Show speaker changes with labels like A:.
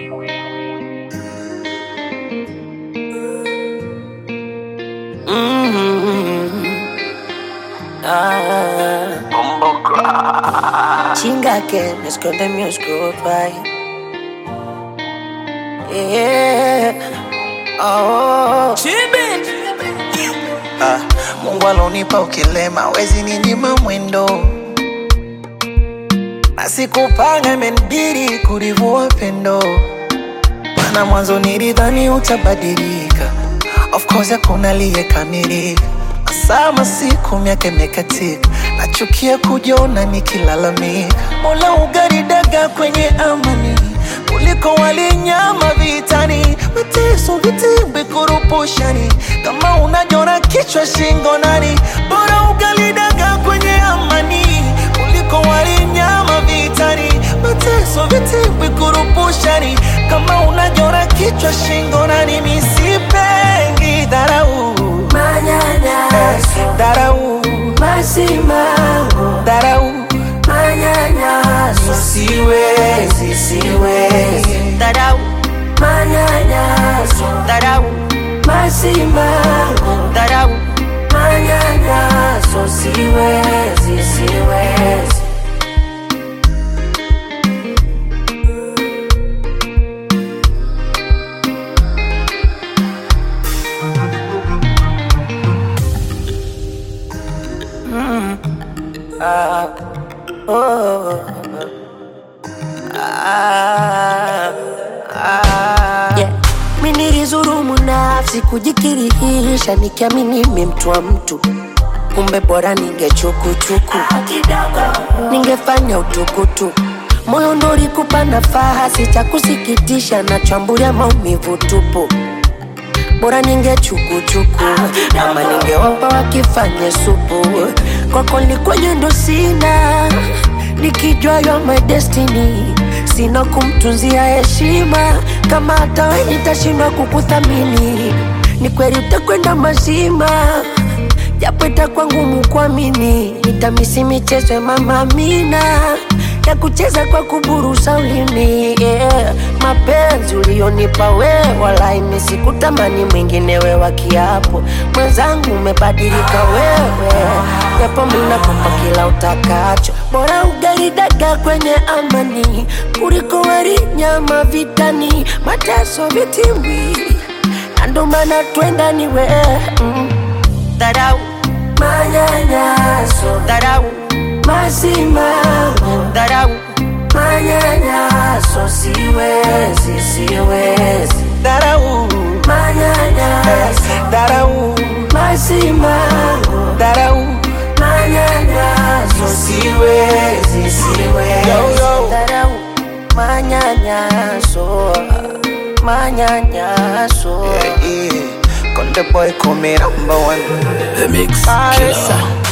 A: Chinga que me esconde mi oscuro pai. Yeah. Oh.
B: Ah, Mungu alonipa ukilema, wezi ninyima mwendo, na sikupanga, imenibidi kulivua pendo, maana mwanzo nilidhani utabadilika. Of course hakuna aliyekamilika, sama siku miaka imekatika, nachukia kujiona nikilalamika. Mola ugaridaga kwenye amani kuliko walinyama vitani, mateso vitimbi kurupushani, kama unajona kichwa shingo nani, bora ugalidaga kwenye amani kuliko walinyama vitani, mateso vitimbi kurupushani, kama unajona kichwa shingo nani, misipengi dharau
A: Manyanyaso,
B: dharau
A: masimango,
B: dharau
A: manyanyaso,
B: siwezi siwezi
A: dharau, manyanyaso,
B: dharau
A: masimango,
B: dharau
A: manyanyaso, siwezi, siwezi. Yeah. Mi nilizurumu nafsi kujikirihisha nikiamini mi mtu wa mtu, kumbe bora ningechukuchuku, ningefanya utukutu moyo ndo ulikupa nafasi cha kusikitisha, nachambulia maumivu tupu bora ningechukuchuku ama ningewapa wakifanye supu kwako likwenye ndo sina nikijua yo my destiny sina kumtunzia heshima kama hata we nitashindwa kukuthamini ni kweli utakwenda mazima japo itakuwa ngumu kuamini nitamisi michezo ya mama Amina ya kucheza kwa kuburusa ulimi yeah. Mapenzi ulionipa wewe, walai mimi sikutamani mwingine we wa kiapo. Mwenzangu umebadilika wewe, japo mimi nakupa kila utakacho. Bora ugali dagaa kwenye amani kuliko wali nyama vitani, mateso vitimbi, na ndo maana twenda ni wewe mm. Dharau, manyanyaso,
B: dharau
A: masimango
B: dharau
A: manyanyaso siwezi siwezi
B: dharau
A: manyanyaso
B: dharau
A: masimango
B: dharau
A: manyanyaso siwezi siwezi
B: Yo, yo.
A: dharau manyanyaso manyanyaso
B: yeah, yeah. Konde boy call me number one
C: The Mix
B: Ah,
C: Killer.
B: yes, sir.